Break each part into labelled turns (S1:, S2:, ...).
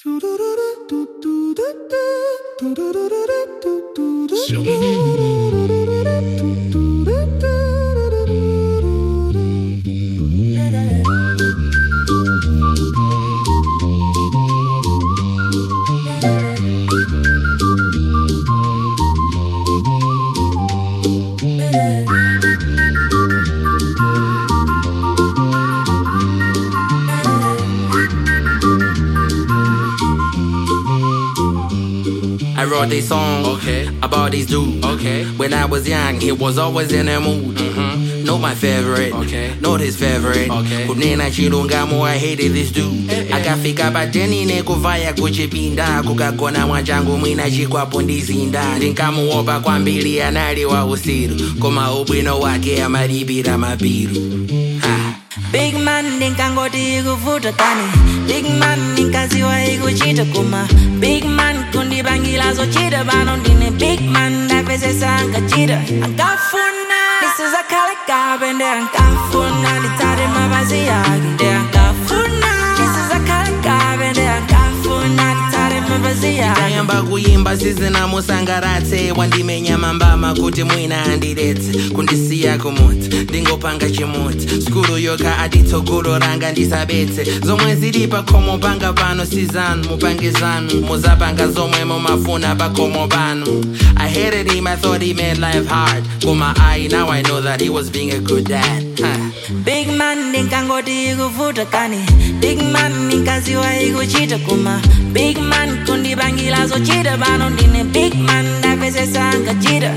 S1: I wrote this song
S2: Okay.
S1: about this dude.
S2: Okay.
S1: When I was young, he was always in a mood.
S2: Mhm.
S1: Not my favorite.
S2: Okay.
S1: Not his favorite.
S2: Okay.
S1: kunena chilungamo I hated this dude
S2: Eh, eh.
S1: akafika pateni nekuvaya kuchipinda kukagona mwachangu mwina chikwapo ndizinda ndinkamuopa kwambiri anali wa usiru koma ubwino wake amalipira mapiru ha.
S3: Big man ndinkangoti ikuvuta kani Big man ndinkaziwa ikuchita kuma Big man kundibangila zochita pano ndine Big man ndapezesa ankachita ankafuna ndisizakhala kabe nde ankafuna nditsate mapazi yake nde ankafuna ndisizakhala kabe nde ankafuna nditsate mapazi yake
S1: ndayamba kuyimba sizinamusangaratse wandimenya mambama kuti mwina andiretse kundisiya kumudzi ndingopanga chimudzi skulu yoka atitsogolo ranga ndisabetse zomwe zili pakhomo panga pano sizanu mupange zanu muzapanga zomwe mumafuna pakhomo pano i hated him i thought he made life hard koma i now i know that he was being a good dad huh.
S3: Big man ndinkangoti ikuvuta kani Big man ndinkaziwa ikuchita kuma Big man kundibangila zochita pano ndine Big man ndapezesa ankachita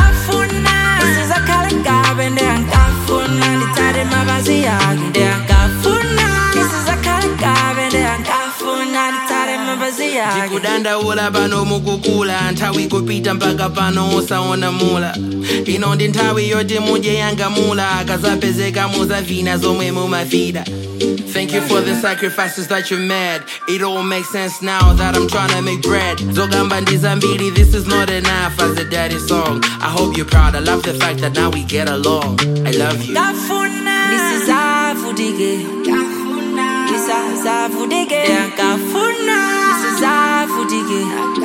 S3: ankafuna ndisizakhala kabe nde ankafuna nditsate mapazi yake nde ankafuna ndisizakhala kabe nde ankafuna nditsate mapazi yake
S1: ndikudandaula pano mukukula nthawi kupita mpaka pano usaona mula ino ndi nthawi yoti mudye yangamula akazapezeka muzavina zomwe mumafida Thank you for the sacrifices that you made. It all makes sense now that I'm trying to make bread. Zogamba ndizambiri, this is not enough as a daddy song. I hope you're proud. I love the fact that now we get along. I love you.
S3: Kafuna Nisizavudike Nisizavudike Kafuna Nisizavudike